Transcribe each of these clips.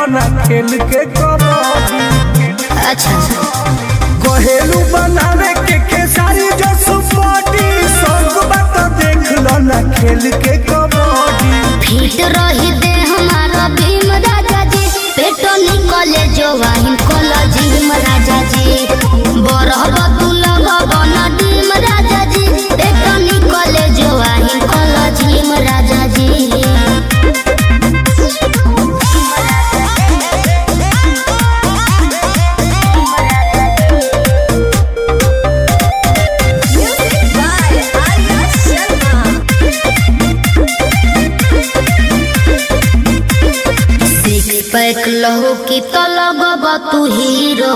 ना खेल के कबड्डी अच्छा कहेलू बनावे के खेसारी जो सुपटी संग बात देख लो ना खेल के कबड्डी फिट रही दे हमारा भीम राजा जी पेटो निकले जो वाहिन कोला जिम राजा जी बरहब तू लगब न डीम राजा जी पेटो निकले जो वाहिन कोला जिम राजा जी सिक्स पैक लहू की तो लगब तू हीरो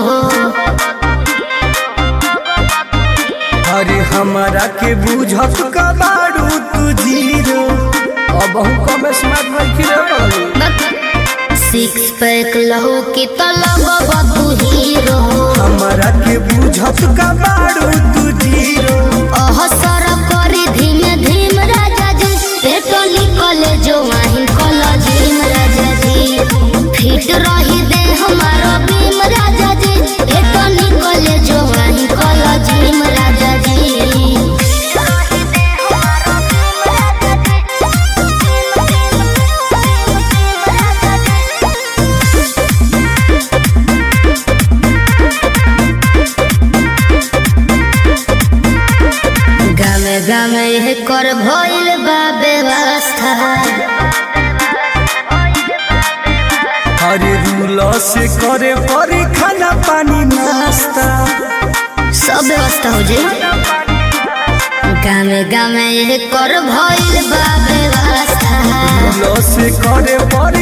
अरे हमारा के बुझत कबाड़ू तू जीरो अब हम कम स्मार्ट रखी रे बाबू सिक्स पैक लहू की तो लगब तू हीरो हमारा के बुझत कबाड़ू तू जीरो अहसर करी धीमे धीम राजा जी पेटो निकले जो वाहिन कला झीम राजा जी फिट रही दे हमारा भीम राजा जी पेटो निकले जो वाहिन कला झीम राजा जी गामे गामे यह कर भइल बा व्यवस्था अरे रूल से करे परी खाना पानी नाश्ता सब व्यवस्था हो जाए गामे गामे यह कर भइल बा व्यवस्था रूल से करे परी